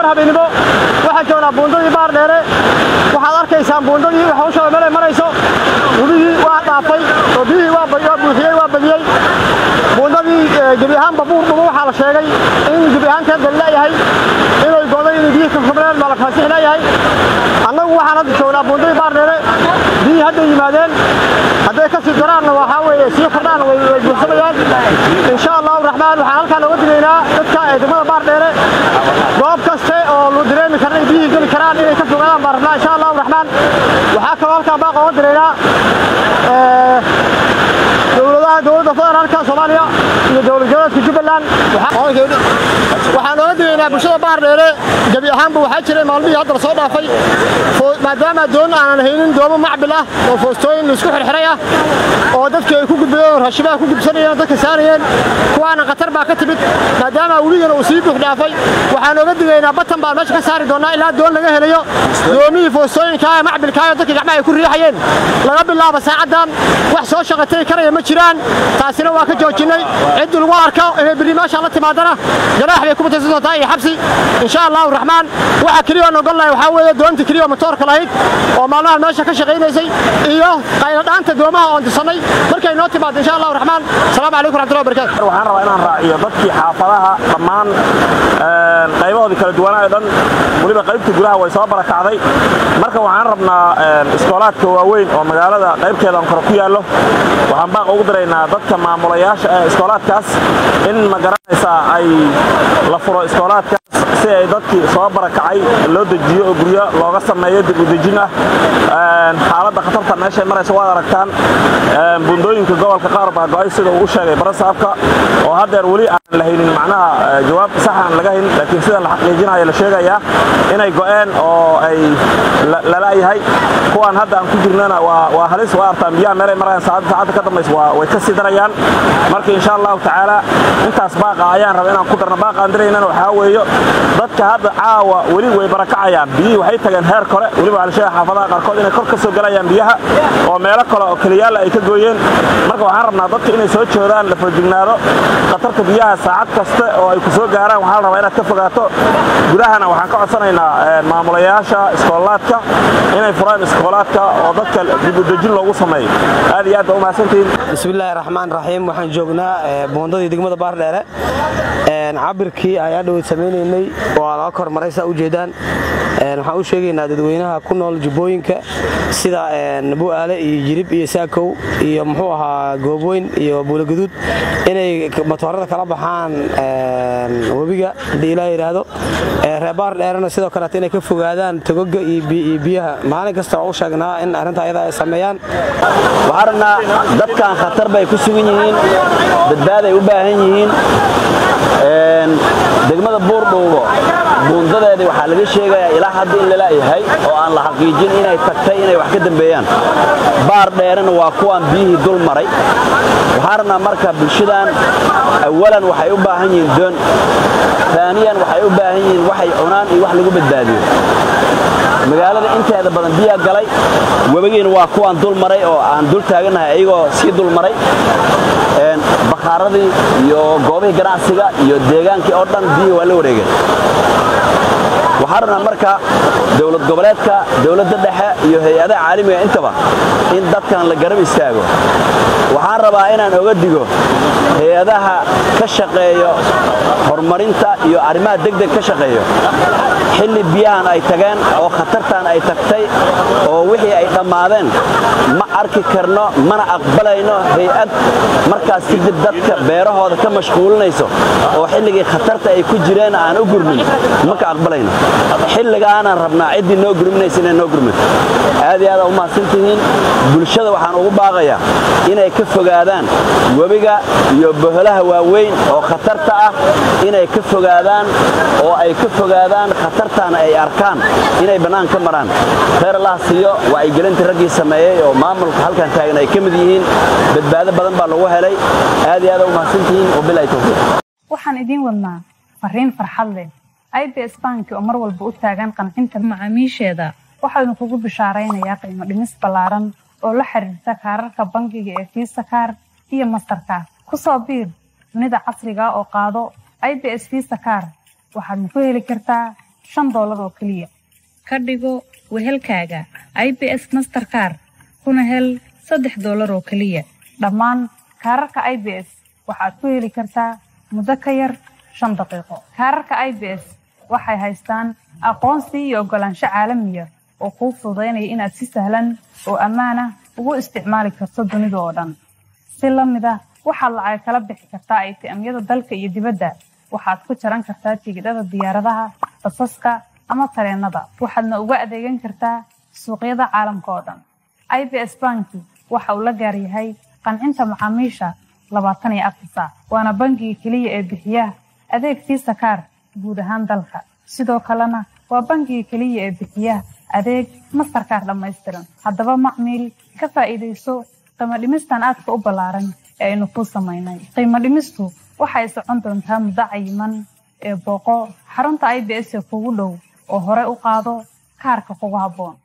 bar habeenimo waxaan joognaa buundadii baar dheere waxaad arkaysaan buundadii hawsha meelay marayso webigii waa dhaafay oo biyihii waa buuxiyey waa badiyey buundadii gebi ahaanba buurdhubo waxaa la sheegay in gebi ahaanteed la leeyahay inay goday inay biyihii ka fubneen baa la faasix leeyahay annagu waxaan hadda joognaa buundadii baar dheere biyihii hadday yimaadeen hadday ka sii daraanna waxaa weeye sii kordhaanna way buuxsamayaan insha allahu raxmaan waxaan halkaan oga digaynaa dadka ee degmada baar dheere goob kaste oo lu dareemi karna ay biyihii geli karaan inay ka fogaadaan baan rabnaa insha allahu raxmaan waxaa kaloo halkaan baaq oga diraynaa dowladaha dowladda federaalka soomaaliya iyo dowlad goboleedka jubbaland waxaan oga digaynaa bulshada baar dheere gebi ahaanba waxaa jiray maalmihii hadda la soo dhaafay maadaama doon aanan haynin doomo macbil ah oo foostooyin laisku xirxiray ah oo dadkii ay ku gudbayeen raashimaha ku gudsanayeen dadka saarayeen kuwaana khatar baa ka timid maadaama weligana uu sii buux dhaafay waxaan oga digaynaa batan baan meesha ka saari doonnaa ilaa doon laga helayo doomihii foostooyinka ee macbilkaa ee dadka gacmaha ay ku riixayeen laga bilaabo saacaddan wax soo shaqatay karaya ma jiraan taasina waa ka joojinnay ciddii lagu arko inay berri meeshaan la timaadana ganaax bay ku mutaysan doontaa iyo xabsi insha allahu raxmaan waxa keliya aan ogolnahay waxaa weeye doonta keliya matoorka lahayd oo maalmahan meesha ka shaqaynaysay iyo qayladhaanta doomaha oon dirsannay markay noo timaado insha allahu raxmaan asalaamu calaykum raxmatullahi wabarakatu waxaan rabaa inaan raaciyo dadkii xaafadaha dhammaan qaybahoodii kala duwanaa dhan weliba qaybta gudaha way soo barakacday marka waxaan rabnaa iskoolaadka waaweyn oo magaalada qaybteedan kore ku yaallo waxaan baaq ugu diraynaa dadka maamulayaasha ee iskoolaadkaas in ma garanaysaa ay la furo iskoolaadkaas si ay dadkii soo barakacay loo dejiyo oo guryo looga sameeyo dib u dejin ah xaaladda khatarta meeshay maraysa waad aragtaan bundooyinka gobolka qaar baa go'ay sida uu u sheegay barasaabka oo haddeer weli aan la haynin macnaha jawaab sax aan laga hayn laakiin sida la xaqiijinayo la sheegayaa inay go'een oo ay lalaayahay kuwaan hadda aan ku jirnana waa halis waa artaan biyaha meelay marayaan saacadda saacadda ka dambaysa way ka sii darayaan marka insha allahu tacaala intaas baaqa ayaan raba inaan ku darno baaqaan diraynana waxaa weeyo dadka hadda caawa weli way barakacayaan biyihii waxay tageen heer kore weliba waxaa la sheegaya xaafadaha qaarkood inay kor ka soo galayaan biyaha oo meelo kale oo keliyaala ay ka gooyeen marka waxaan rabnaa dadka inay soo joodaan la fojignaado khatarta biyaha saacad kasta oo ay ku soo gaaraan waxaa la rabaa inaad ka fogaato gudahana waxaan ka codsanaynaa maamulayaasha iskoolaadka inay furaan iskoolaadka oo dadka dib u dejin loogu sameeyo aad iyo aad baa u mahadsantihiin bismillaahi raxmaan raxiim waxaan joognaa buundadii degmada baardheere cabirkii ayaan dhaweyd samaynaynay waa laga kormaray saa u jeedaan waxaan u sheegaynaa dadweynaha ku nool jubbooyinka sida bu'aale iyo jirib iyo saakow iyo muxuu ahaa goobweyn iyo buulaguduud inay matoorada kala baxaan webiga haddii ilaa yidhaahdo reebaar dheerena sidoo kaleeta inay ka fogaadaan togoga iyo biyaha maalin kasta waa u sheegnaa in arrinta ayada ay sameeyaan waxaan rabnaa dadkan khatar bay ku sugan yihiin badbaaday u baahan yihiin degmada buurdhuubo buundadeedii waxaa laga sheegayaa ilaa hadda in lalayahay oo aan la xaqiijin inay tagtay inay wax ka dambeeyaan baar dheerena waa kuwaan biyihii dul maray waxaan rabnaa marka bulshadan awalan waxay u baahan yihiin doon aaniyan waxay u baahan yihiin waxay cunaan iyo wax lagu badbaadiyo magaalada inteeda badan biyaa galay webigiina waa kuwaan dul maray oo aan dul taagannahay ayagoo sii dul maray bakhaaradii iyo goobihii ganacsiga iyo deegaankii oo dhan biyihii waa la wareegeen waxaan rabnaa marka dowlad goboleedka dowladda dhexe iyo hay-adaha caalamiga intaba in dadkan la garab istaago waxaan rabaa inaan oga digo hay-adaha ka shaqeeyo horumarinta iyo arrimaha degdeg ka shaqeeyo xilli biyahan ay tageen oo khatartan ay tagtay oo wixii ay dhammaadeen ma arki karno mana aqbalayno hay-ad markaas kadib dadka beerahooda ka mashquulinayso oo xilligii khatarta ay ku jireen aan u gurmin ma ka aqbalayno xilligaanaan rabnaa ciddii noo gurminaysa inay noo gurmin aad iyo aada u mahadsantihiin bulshada waxaan ugu baaqayaa inay ka fogaadaan webiga iyo boholaha waaweyn oo khatarta ah inay ka fogaadaan oo ay ka fogaadaan khatartaana ay arkaan inay bannaan ka maraan khayr allah siiyo wacyigelinta raggii sameeyey oo maamulka halkan taagan ay ka mid yihiin badbaado badan baa lagu helay aad iyo aada u mahadsantihiin wabilahi towfiiq waxaan idiin wadnaa fariin farxad leh ibs banki oo mar walba u taagan qancinta macaamiisheeda waxaanu kugu bishaaraynayaa qiimo dhimis ballaaran oo la xiriirta kaararka bangiga ee fiisa kaar iyo mastarkaar ku soo biir dunida casriga oo qaado ibs fiisa kaar waxaadna ku heli kartaa shan doolar oo keliya ka dhigo wehelkaaga i b s masterkar kuna hel saddex doolar oo keliya dhammaan kaararka i b s waxaad ku heli kartaa muddo ka yar shan daqiiqo kaararka i b s waxay haystaan aqoonsi iyo oggolaansho caalamiya oo kuu fududaynaya inaad si sahlan oo ammaan ah ugu isticmaali karto dunida oo dhan si la mid ah waxaad lacag kala bixi kartaa aytiamyada dalka iyo dibadda waxaad ku jaran kartaa tigidhada diyaaradaha basaska ama tareennada waxaadna uga adeegan kartaa suuqyada caalamka oo dhan i b s banki waxa uu la gaar yahay qancinta macaamiisha labaatan iyo afar saac waana bangiga keliya ee bixiya adeeg fiisa kaar guud ahaan dalka sidoo kalena waa bangiga keliya ee bixiya adeeg mastarkaar dhammaystiran haddaba macmiil ka faa'iidayso qiimo dhimistan aadka u ballaaran ee aynu kuu samaynay qiimo dhimistu waxay socon doontaa muddo cayiman ee booqo xarunta i b s ee kugu dhow oo hore u qaado kaarka kugu habboon